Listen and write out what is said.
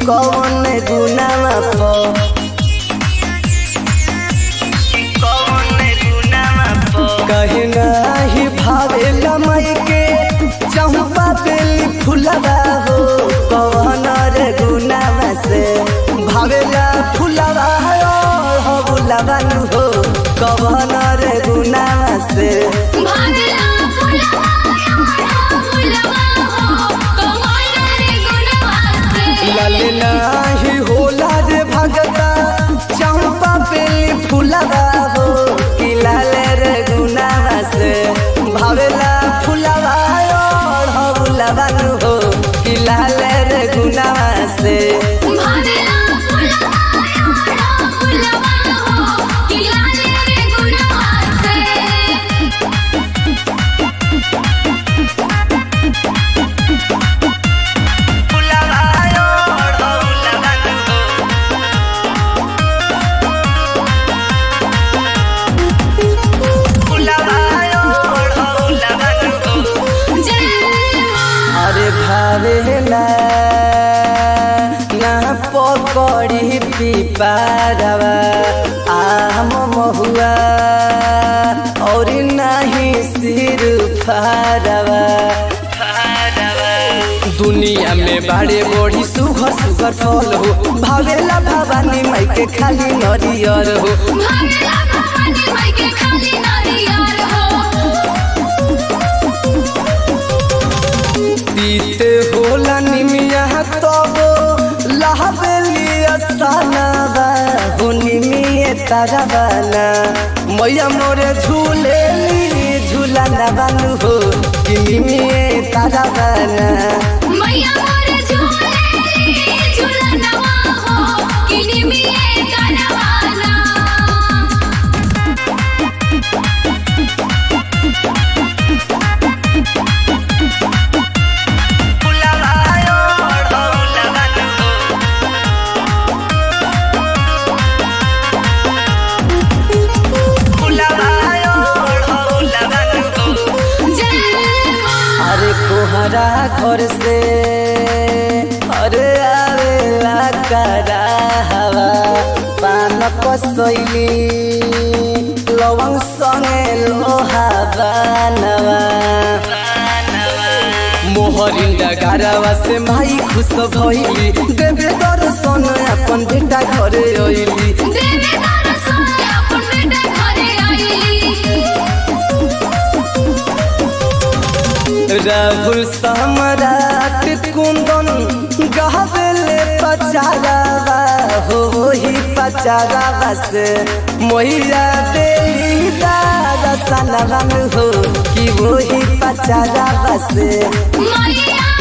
कौन गुनामा प कहे नाही भावेला माई के चंपा बेली फुलवा हो कौन रे गुनामा से भावेला फुलवा हो बुलवा नु हो कौन रे गुनामा से भागला फुलवा फुलवा हो कमाल रे गुणवा से लाल नाही होला रे भगता चंपा बेली फुलवा हो कि लाल रे गुनावा से भावेला फुलवा हो बुलवा नु हो कि लाल रे गुनावा से भागला फुलवा फुलवा हो किलाल रे गुणवा से जय मां अरे भावेला ना पकड़ी पिपारवा आम महुआ और नहीं सिर फारवा दुनिया में बड़े बड़ी सुघर सुघर फल हो भावेला भवानी माई के खाली नरियर हो भागला भवानी माई के खाली नारियल हो पीते होला निमिया तब लहबेली असानाबा हो निमिये ताराबाना मैया मोरे झूलेली झूला नबानु हो कि निमिये ताराबाना मैया मोर झूले झूलनवा हो किनी मिए करवाना जय मां अरे कोहरा घर से अरे आवेला करा हवा पान कसैली लवंग संगे लोहा बानवा मोहरिन डगारवा से माई खुश भइली देवे दर्शन अपन बेटा घरे अइली देवे दर्शन अपन बेटा घरे आइली राहुल सम्राट कुंदन गहबेले पचारावा हो ही पचारावा से मोहिया देली दादा सनवा में हो कि वो ही पचारावा से मैया